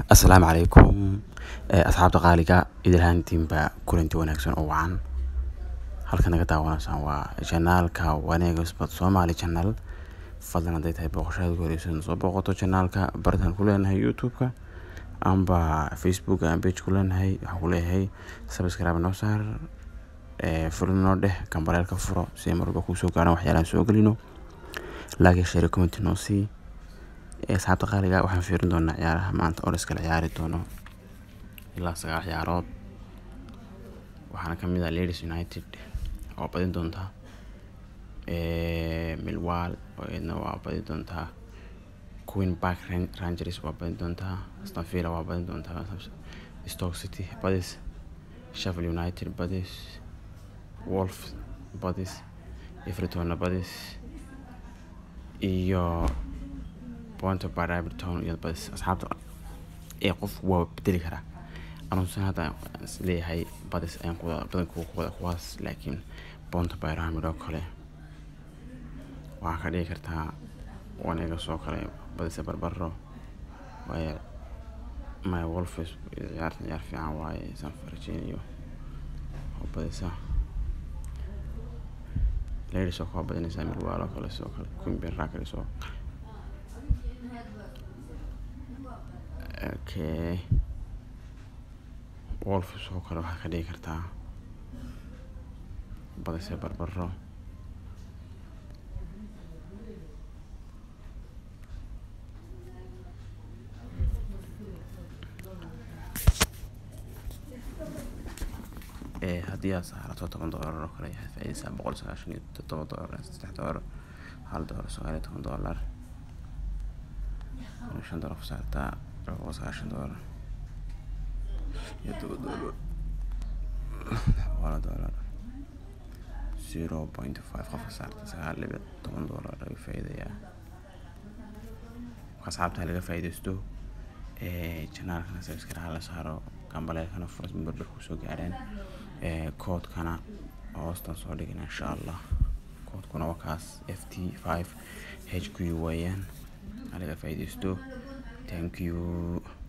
Asalaamu calaykum asxaabta qaaliga idil ahaantiinba kulanti wanaagsan oo wacan halka naga daawanaysaan waa janaalka Wanega Sport Somali Channel fadlan hadday tahay booqashada ugu horeysa soo booqato janaalka bartaan ku leenahay youtube-ka amba facebook aan page ku leenahay waxaan ku leeyahay subscribe noo saar ee furno noo dheh kambareelka furo si ay mar walba kuu soo gaaraan waxyaalaan soo gelino like share comment noo sii asxaabta qaaliga waxaan fiirin doonaa ciyaaraha maanta oo la iskala ciyaari doono ilaa sagaal ciyaarood waxaana kamid ah Leeds United oo badin doonta Millwall oo iyadna waa badin doontaa Queen Park Rangers waa badin doontaa Aston Villa waa badin doontaa Stoke City badis Sheffield United badis Wolves badis Everton badis iyo Bournemouth Brighton iyo badis asxaabta ee qof waa bedeli karaa anuusan hadda isleeyahay badis ayaan kuwada badanku kuwada kuwaas laakiin Bournemouth Brighton oo kale waxaa ka dhigi kartaa Wanega soo kale badisa barbaro waayo my Wolves ciyaarta ciyaar fiican waaye San Virginia oo badisa Leeds oo kale badinaysa Millwall oo kale soo kale Queen Park Rangers oo okay Wolves oo kale waxaa ka dhigi kartaa badisa barbaro ee haddii aad saarato toban doolar oo kale waxaad faa'iidaysaa boqol sagaashan iyo toddoba doolar saddex doolar hal doolar sagaal iyo toban doolar shan doolar ku saartaa boqol sagaashan doolar iyo toban doolar boqol doolar zero point five qofka saarta sagaal dhibic toban doolar laga faa'iidayaa asxaabta laga faa'iidaysto ee janaalkana subscribe la saaro gambaleelkana furas barbar ku soo gaareen ee koodkana hoostan soo dhigina insha allah koodkuna waa kaas f t five h q weeyaan laga faa'iidaysto thank you